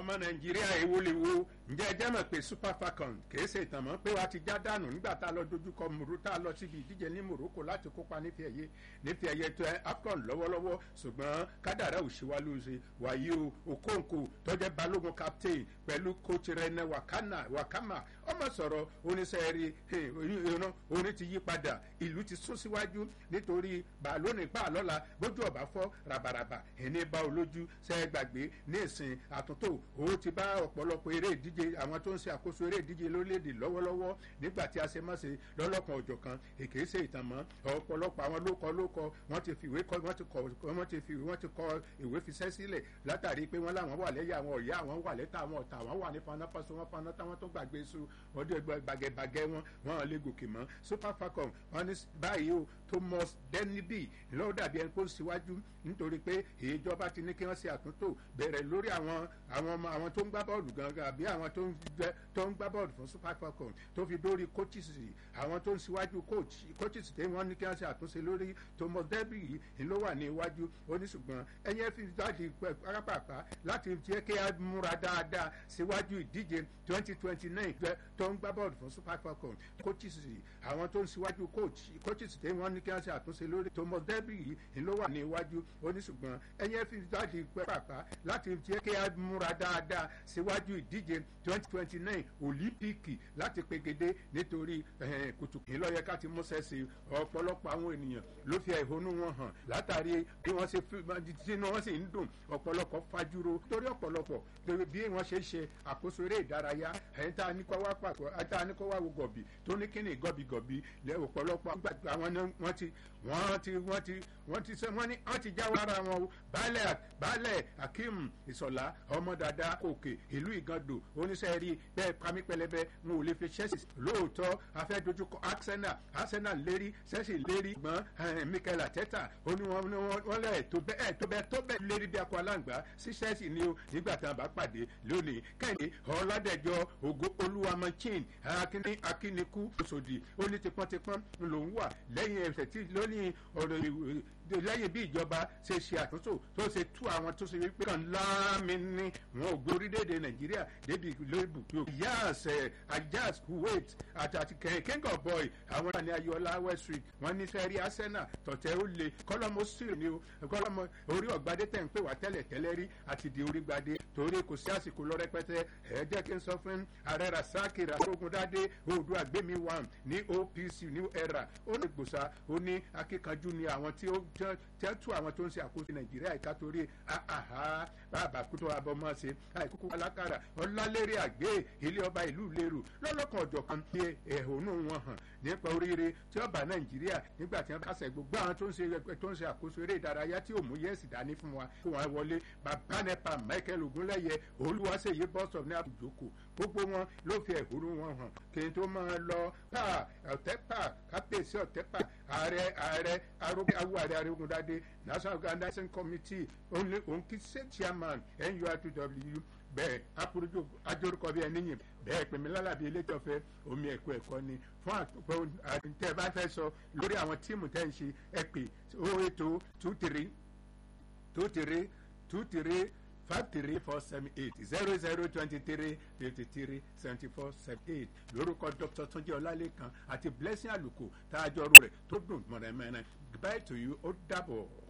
ọmọ nàìjíríà èwo lè wo ǹjẹ́ ẹ jẹ́ mọ̀ pé super falcon kìí ṣe ìtàn mọ́ pé wàá ti já dànù nígbà tá a lọ dojúkọ mòró tá a lọ síbi ìdíje ní morocco láti kópa nífi ẹ̀yẹ nífi ẹ̀yẹ tó ẹ afcon lọ́wọ́lọ́wọ́ ṣùgbọ́n kádàrá òṣìwá ló ṣe wàyí o okonkwo tọ́jẹ́ balógun captain pẹ̀lú coach rene wakana wakama ọmọ sọ̀rọ̀ oníṣẹ́rí orin ti yí padà ìlú ti sún síwájú nítorí bàálónì pààlọ́la bójú ọ̀bá fọ́ rabaraba ẹni bá olójú ṣẹ́ gbàgbé ní ìsìn àtúntò ó ti bá ọ̀pọ̀lọpọ̀ eré ìdíje àwọn tó ń ṣe àkóso eré ìdíje lórílẹ̀‐èdè lọ́wọ́lọ́wọ́ nígbà tí a ṣe má ṣe lọ́lọ́kan òjọ̀ kan èké ṣe ìtàn mọ́ ọ̀pọ̀lọpọ̀ àwọn lókọ lókọ wọ́n ti fi ìwé kọ wọ́n ti kọ wọ́n ti fi wọ́n ti kọ ìwé fiṣẹ́ sílẹ̀ látàrí pé wọ́n láwọn wà lẹ́yìn àwọn ọ̀yá àwọn wà lẹ́tà àwọn ọ̀tà àwọn wà ní fanáfàṣọ wọn faná táwọn tó gbàgbé su wọ́n dé gbàgẹ́gbàgẹ́ wọn wọ́n lè gòkè mọ́ super falcon wọ́n ní báyìí o thomas denby lọ́wọ́ dàbí ẹni kó ń síwájú nítorí pé ìjọba ti ní kí wọ́n ṣe àtúntò bẹ̀rẹ̀ lórí àwọn àwọn ọmọ àwọn tó ń gbá bọ́ọ̀lù gangan àbí àwọn tó ń tó ń gbá bọ́ọ̀lù fún super falcon tó fi dórí coaches àwọn tó ń síwájú coach coaches tí wọ́n ní kí wọ́n ṣe àtúnṣe lórí thomas denby yìí ló wà ní iwájú ó ní ṣùgbọ́n ẹ̀yẹ́ fi jáde pápápá láti jẹ́ kí a múra dáadáa síwájú ìdíje twenty twenty nine tó ń gbá bọ́ọ̀lù fún super falcon coaches àwọn tó ń síwájú coach coaches tí wọ́n ní kí wọ́n ṣe àtúnṣe lórí thomas denby yìí ló wà ní iwájú ó ní ṣùgbọ́n ẹ̀yẹ́ fi jáde pápápá láti jẹ́ kí a múra dáadáa síwájú ìdíje twenty twenty nine olímpíìkì láti pegedé nítorí kùtùkì lọ́yẹ ká ti múṣẹ́ sí ọ̀pọ̀lọpọ̀ àwọn ènìyàn ló fi ẹ̀hónú wọn hàn látàrí bí wọ́n ṣe sínú wọn sì ń dùn ọ̀pọ̀lọpọ̀ fajúro torí ọ̀pọ̀lọpọ̀ bí wọ́n ṣe ṣe àkóso eré ìdárayá ẹ̀yìn tá a ní kọ́ wá pàpọ̀ tá a ní kọ́ wá wo gọ̀bì tó ní kíni gọ̀bìgọ̀bì ọ̀pọ̀lọpọ̀ àwọn wọ́n ti wọ́n ti wọ́n ti wọ́n ti sẹ́ wọ́n ní wọ́n ti jáwọ́ ara wọn o baálẹ̀ baálẹ̀ akeem ìsọ̀lá ọmọ dada òkè ìlú ìgàndò oníṣẹ́ rí bẹ́ẹ̀ pamí pẹlẹbẹ wọn ò lè fi chelsea lóòótọ́ afẹ́ dojúkọ arsenal arsenal lérí chelsea lérí gbọ́n mikel ateta ó ní wọn wọn lẹ̀ tó bẹ́ẹ̀ tó bẹ́ẹ̀ tó bẹ́ẹ̀ lérí bí akọ aláǹgbá sí chelsea ni o nígbà tá a bá pàdé lónìí kẹ́hìndé ọ̀làdẹ̀jọ ògo olúwamọ́chin akíní akíníkú òṣòdì ó ní tipọ́ntipọ́n lòún wà lẹ́yìn ẹsẹ̀ tí lónìí ọ̀rọ̀ lẹ́yìn bí ìjọba ṣe ṣe àtúntò tó ṣe tú àwọn tó ṣe wípé kàn láàmì ní wọn ò gbé orílẹ̀-èdè nàìjíríà débi lóòbù tó yas ajax kuwait àti àti king of boy àwọn ìlànà ayọ̀lá west street wọn ní sẹ́rí arsenal tọ̀tẹ̀ ó le kọ́lọ́mọ sílẹ̀ ni o kọ́lọ́mọ orí ọ̀gbadé tẹ̀ ń pè wá tẹ́lẹ̀ tẹ́lẹ̀ rí àti di orí gbadé torí kò sí àsìkò lọ rẹpẹtẹ ẹ jẹ́ kí n sọ fún ààrẹ rasaki rasogundade oòdùn àgbẹ̀mí one ní opc new era ó ní gbòòsà ó ní akíkanjú ni àwọn tí ó tẹ́tù àwọn tó ń ṣe àkóso nàìjíríà ìka torí bàbá kútó abọ́mọ́ ṣe àìkúkú alákàrà ọlálẹ́rẹ́ àgbẹ̀ ilé ọba ìlú lérò lọ́lọ́kan ọ̀jọ̀ kan ní ẹ̀hónú wọn hàn nípa oríire tí ọba nàìjíríà nígbà tí wọn bá ṣe gbogbo àwọn tó ń ṣe tó ń ṣe àkóso eré ìdárayá tí òmù yẹ́sì dání fún wa kó wọn wọlé bàbá nepa michael ogunlẹ́yẹ olúwaṣeyí bọ́sọ̀ ní àbùjókò gbogbo wọn ló fi ẹ̀hónú wọn hàn kí n tó máa lọ pa ọ̀tẹ́pà kápẹ́sì ọ̀tẹ́pà ààrẹ ààrẹ awo ààrẹ arógundadé national organizing committee ònkìsẹ́ chairman nurtw bẹ́ẹ̀ aporojo ajorúkọ bíi ẹni yìn bẹ́ẹ̀ pèmí lálàbí elétọ́fẹ́ omi ẹ̀kọ́ ẹ̀kọ́ ni fún àtúntò àtúntẹ́ bá fẹ́ sọ lórí àwọn tíìmù tẹ́ ń ṣe ẹ pè ó ètò two three two three two three five three four seven eight zero zero twenty three fifty three seventy four seventy eight lórúkọ dr tunji ọlálẹ́kan àti blessing àlùkò tá a jọ rú rẹ̀ tó dùn mọ̀rẹ́mẹ́rẹ́ bye to you ó dàbọ̀.